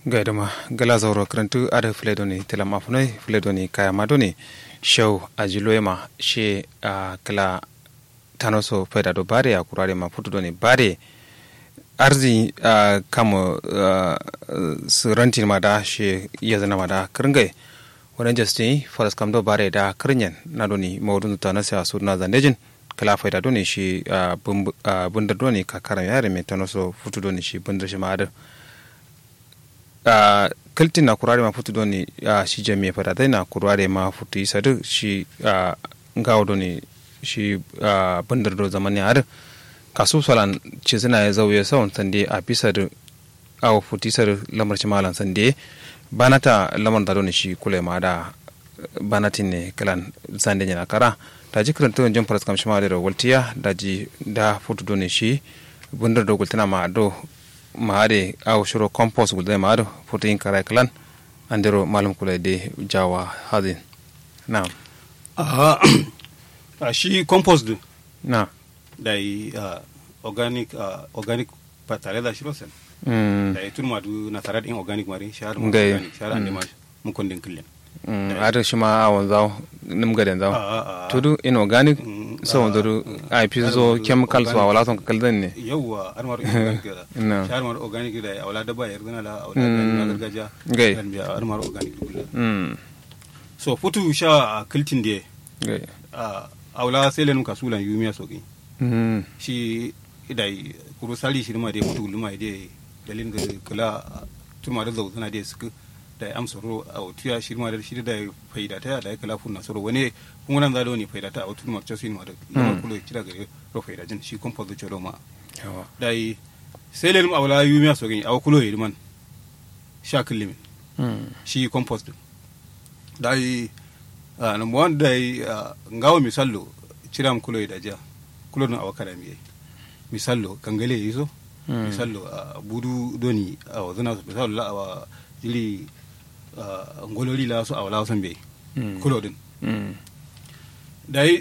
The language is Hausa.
gaidama gala zauro karantu ada filedoni tilam afunai filedoni kaya madoni show ajiloema she a kala tanoso faida do bare a kurare ma futu doni bare arzi a kamo su rantin ma da she iya zana ma da kiringai wani justin faras kam do bare da kirinyan na doni maudun ta na siya su na zanejin kala faida doni shi bundar doni kakaran yare mai tanoso futu doni shi bundar shi ma Uh, kaltin na kurare ma futu doni uh, shi jami fada dai na kurare ma futu isa duk shi uh, ngawo doni shi uh, bandar do zamani har kasu salan ce suna ya zauye sawon sande a bisa da awo futu isa lamar shi malan sande banata lamar da doni shi kula ma da banatin ne kalan sande yana kara da ji karanta wajen faras kamshi ma da waltiya da ji da futu doni shi bandar do gultana ma do maade aw shuro compost gulde maado protein kara klan andiro malum kula de jawa hadin na uh, uh, shi compost din na da yi uh, organic uh, organic ba tare da shi rosen mm da yi tun madu na tare da in organic mari shahar ma Ngai. organic shahar ande ma mun kondin killen mm ado shima awon zaw nim gaden zaw Ah, ah, ah. tudu inorganic Mm, so ah, dodu ah, ai pizo ah, chemicals wa organic. wala son kaldan ne yawwa an mara organic da Na. shahar mara organic da ya wala dabba ya rizana la wala Mm. na gargajiya Ngai. an biya an mara organic kullen mm so futu sha a kiltin da gai a wala sai lenum kasulan yumiya soki mm shi da kuro sali shi ma da futu luma da dalilin da kula tuma da zauzuna da suka da am soro a tuya shi ma da shi da faida ta da kala funna soro wani kun nan zalo ne faida ta a tudu ma chasin ma da lama kulo kira gare ro faida jin shi compost da choro ma yawa da sai lenum awla yumiya soki a kulo yi man sha kullimin mm shi compost din da yi uh, number one da yi uh, ngawo misallo ciram kulo da ja kulo don awa kada miye misallo kangale yi so Mm. misallo uh, budu doni a wazana su misallo la awa jili uh, ngolori la so awala san be Mm. kulo din mm da yi